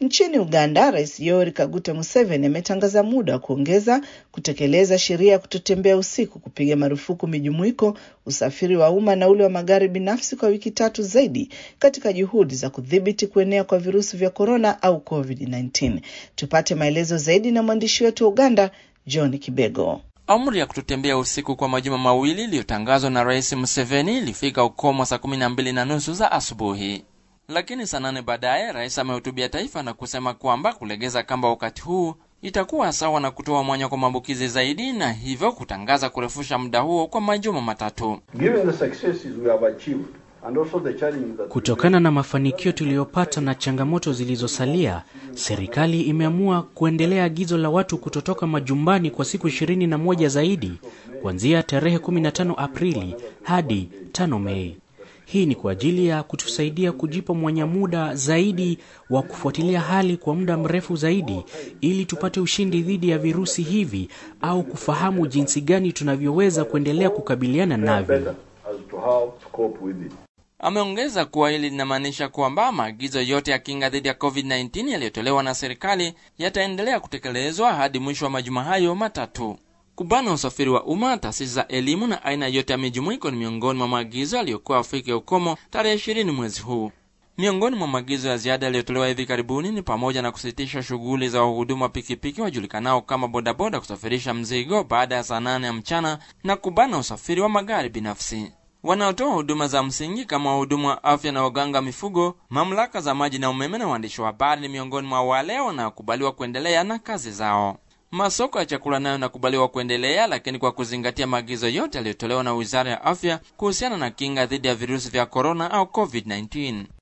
Nchini Uganda, Rais Yoweri Kaguta Museveni ametangaza muda wa kuongeza kutekeleza sheria ya kutotembea usiku, kupiga marufuku mijumuiko, usafiri wa umma na ule wa magari binafsi kwa wiki tatu zaidi, katika juhudi za kudhibiti kuenea kwa virusi vya korona au COVID-19. Tupate maelezo zaidi na mwandishi wetu wa Uganda, John Kibego. Amri ya kutotembea usiku kwa majuma mawili iliyotangazwa na Rais Museveni ilifika ukomo saa kumi na mbili na nusu za asubuhi, lakini saa nane baadaye rais amehutubia taifa na kusema kwamba kulegeza kamba wakati huu itakuwa sawa na kutoa mwanya kwa maambukizi zaidi, na hivyo kutangaza kurefusha muda huo kwa majuma matatu. Kutokana na mafanikio tuliyopata na changamoto zilizosalia, serikali imeamua kuendelea agizo la watu kutotoka majumbani kwa siku ishirini na moja zaidi kuanzia tarehe 15 Aprili hadi 5 Mei. Hii ni kwa ajili ya kutusaidia kujipa mwanya muda zaidi wa kufuatilia hali kwa muda mrefu zaidi ili tupate ushindi dhidi ya virusi hivi au kufahamu jinsi gani tunavyoweza kuendelea kukabiliana navyo. Ameongeza kuwa hili linamaanisha kwamba maagizo yote ya kinga dhidi ya COVID-19 yaliyotolewa na serikali yataendelea kutekelezwa hadi mwisho wa majuma hayo matatu. Kubana usafiri wa umma, taasisi za elimu na aina yote ya mijumuiko ni miongoni mwa maagizo yaliyokuwa afike ukomo tarehe ishirini mwezi huu. Miongoni mwa maagizo ya ziada yaliyotolewa hivi karibuni ni pamoja na kusitisha shughuli za wahudumu wa pikipiki wajulikanao kama bodaboda kusafirisha mzigo baada ya saa nane ya mchana na kubana usafiri wa magari binafsi. Wanaotoa huduma za msingi kama wahudumu wa afya na waganga mifugo, mamlaka za maji na umeme na waandishi wa habari ni miongoni mwa wale wanaokubaliwa kuendelea na kazi zao. Masoko ya chakula nayo yanakubaliwa kuendelea, lakini kwa kuzingatia maagizo yote yaliyotolewa na Wizara ya Afya kuhusiana na kinga dhidi ya virusi vya korona au COVID-19.